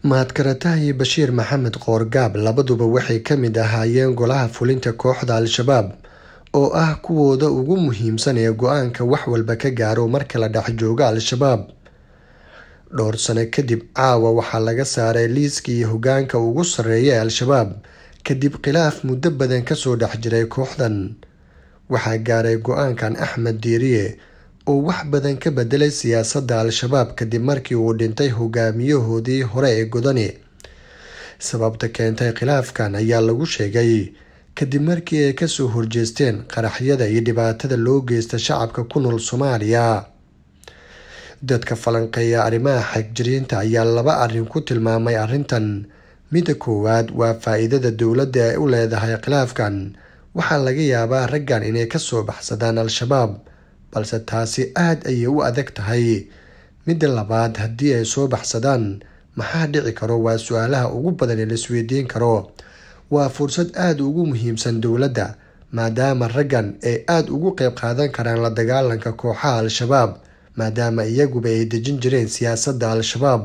mahadkarataha iyo bashiir maxamed qoorgaab labaduba waxay ka mid ahaayeen golaha fulinta kooxda al-shabaab oo ah kuwooda ugu muhiimsan ee go-aanka wax walba ka gaaro marka la dhex joogo al-shabaab dhowr sano kadib caawa waxaa laga saaray liiskii hogaanka ugu sarreeya ee al-shabaab kadib khilaaf muddo badan kasoo dhex jiray kooxdan waxaa gaaray go-aankan axmed diiriye oo wax badan ka bedelay siyaasadda al-shabaab kadib markii uu dhintay hogaamiyahoodii hore ee godani sababta keentay khilaafkan ayaa lagu sheegay kadib markii ay kasoo horjeesteen qaraxyada iyo dhibaatada loo geysta shacabka ku nool soomaaliya dadka falanqeeya arrimaha xagjiriinta ayaa laba arrin ku tilmaamay arrintan midda koowaad waa faa-iidada dowladda ay u leedahay khilaafkan waxaa laga yaabaa raggan inay kasoo baxsadaan al-shabaab balse taasi aada ayay u adag tahay midda labaad haddii ay soo baxsadaan maxaa dhici karo waa su-aalaha ugu badan ee laisweydiin karo waa fursad aada ugu muhiimsan dowladda maadaama raggan ay aada ugu qeyb qaadan karaan la dagaalanka kooxaha al-shabaab maadaama iyaguba ay dejin jireen siyaasadda al-shabaab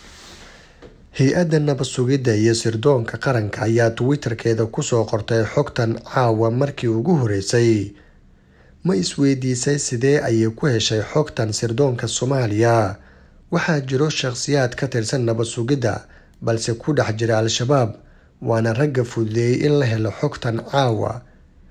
hay-adda nabad sugidda iyo sirdoonka qaranka ayaa twitterkeeda kusoo qortay xogtan caawa markii ugu horeysay ma isweydiisay sidee ayay ku heshay xogtan sirdoonka soomaaliya waxaa jiro shaqhsiyaad ka tirsan nabad sugidda balse ku dhex jira al-shabaab waana ragga fududeeyey in la helo xogtan caawa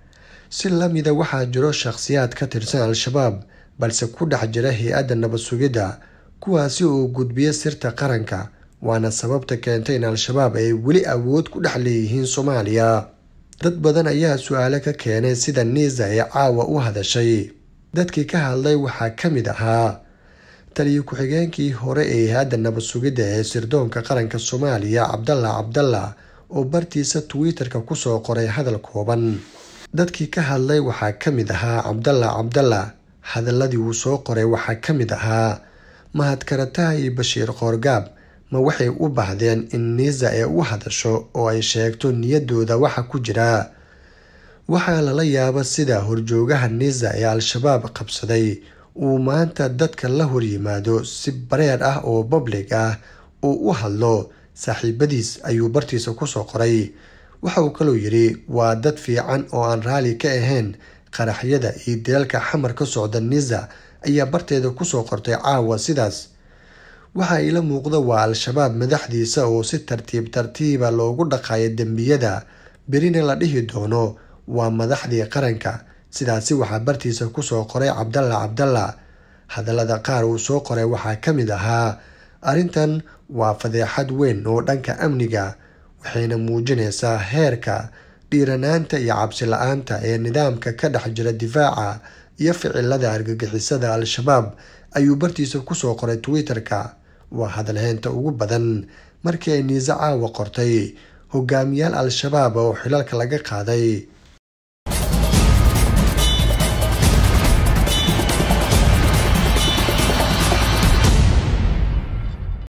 si lamida waxaa jiro shaqhsiyaad ka tirsan al-shabaab balse ku dhex jira hay-adda nabad sugidda kuwaasi oo gudbiya sirta qaranka waana sababta keentay in al-shabaab ay weli awood ku dhex leeyihiin soomaaliya dad badan ayaa su-aalo ka keenay sida niisa ee caawa u hadashay dadkii ka hadlay waxaa ka mid ahaa taliyo ku-xigeenkii hore ee hay-adda nabad sugidda ee sirdoonka qaranka soomaaliya cabdalla cabdalla oo bartiisa twitter-ka kusoo qoray hadal kooban dadkii ka hadlay waxaa ka mid ahaa cabdalla cabdalla hadaladii uu soo qoray waxaa ka mid ahaa mahadkarataha iyo bashiir qoorgaab ma waxay u baahdeen in niisa ay u hadasho oo ay sheegto niyadooda waxa ku jira waxaa lala yaaba sida horjoogaha niisa ee al-shabaab qabsaday uu maanta dadka la horyimaado si bareer ah oo bablig ah uu u hadlo saaxiibadiis ayuu bartiisa kusoo qoray waxa uu kaloo yidhi waa dad fiican oo aan raali ka ahayn qaraxyada iyo deelka xamar ka socda niisa ayaa barteeda kusoo qortay caawa sidaas waxa ila muuqda waa al-shabaab madaxdiisa oo si tartiib tartiiba loogu dhaqayo dembiyada berina la dhihi doono waa madaxdii qaranka sidaasi waxaa bartiisa kusoo qoray cabdalla cabdalla hadallada qaar uu soo qoray waxaa ka mid ahaa arrintan waa fadeexad weyn oo dhanka amniga waxayna muujinaysaa heerka dhiiranaanta iyo cabsi la-aanta ee nidaamka ka dhex jira difaaca iyo ficilada argagixisada al-shabaab ayuu bartiisa kusoo qoray twitter-ka waa hadalheynta ugu badan markii ay niise caawa qortay hogaamiyaal al-shabaab oo xilalka laga qaaday